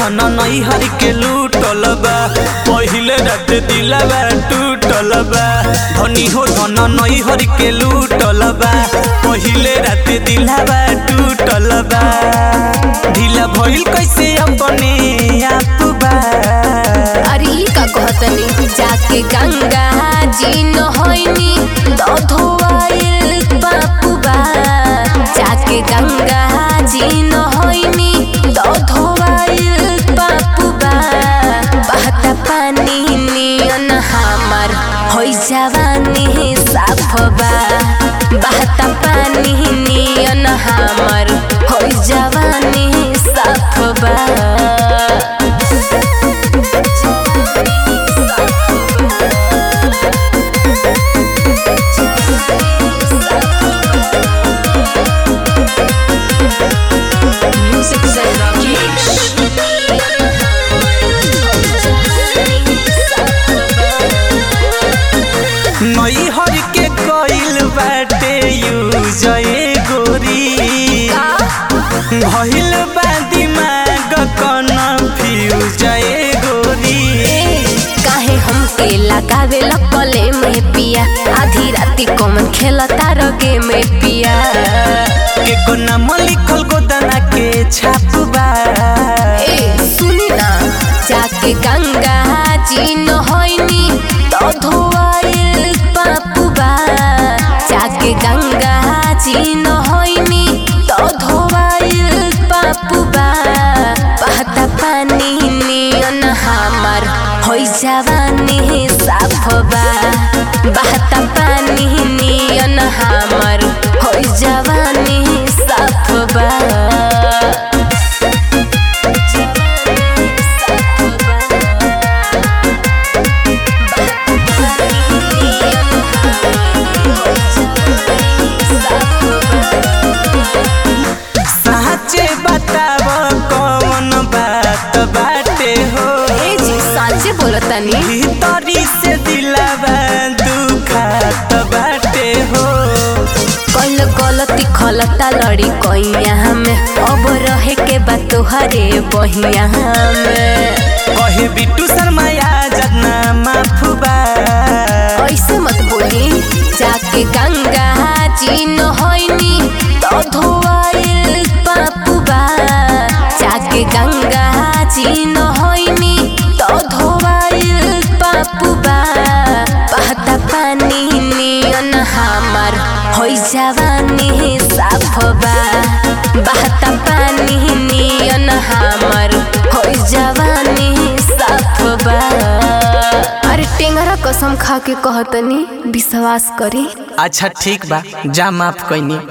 धन नई हर के लूटल बा पहिले रात दिलवा टूटल बा धनी हो धन नई हर के लूटल बा पहिले रात दिलवा टूटल बा ढीला भइल कैसे अपने आप बा अरे ई का कहतनी जाके गंगा जी नहैनी तो धोआइल बापुबा जाके गंगा जी नहैनी तो धोआइल बापुबा बहता पानी नियन हमर होइ जवानी साफबा बहता पानी नियन हमर होइ जवानी साफबा Music Zen Rakesh. नई हर के कइल बाटे यूज ए गोरी भइल बा दिमाग कन्फ्यूज ए गोरी काहे हमके लगावे लकले में पिया आधी राती कौन खेलता रगे में पिया के को नाम लिखल गोदना के छापबा ए सुनी ना जाके गंगा जी नहैनी तो धोआइल पापुबा जाके गंगा जी नहैनी तो धोआइल पापुबा बहता पानी नियन हमर होइ जवानी साफबा बहता पानी नियन हमर होइ जवानी साफबा साचे बताव कौन बात बाटे हो ए जी साचे बोलतनी भीतरी से दिलवा दुखात बाटे हो कल गलती खलता लड़ी कैया में अब रहे के बा तोहरे बहिया में कहे बिट्टू शर्मा जना माफुबा ऐसे मत बोली जाके गंगा जी नहैनी तो धोआइल पापुबा जाके गंगा जी नहैनी तो धोआइल पापुबा बहता पानी नियन हमर होइ जवानी साफबा बहता पानी नियन हमर होइ जवानी साफबा अरे टेंगरा कसम खा के कहतनी विश्वास करी अच्छा ठीक बा जा माफ कैनी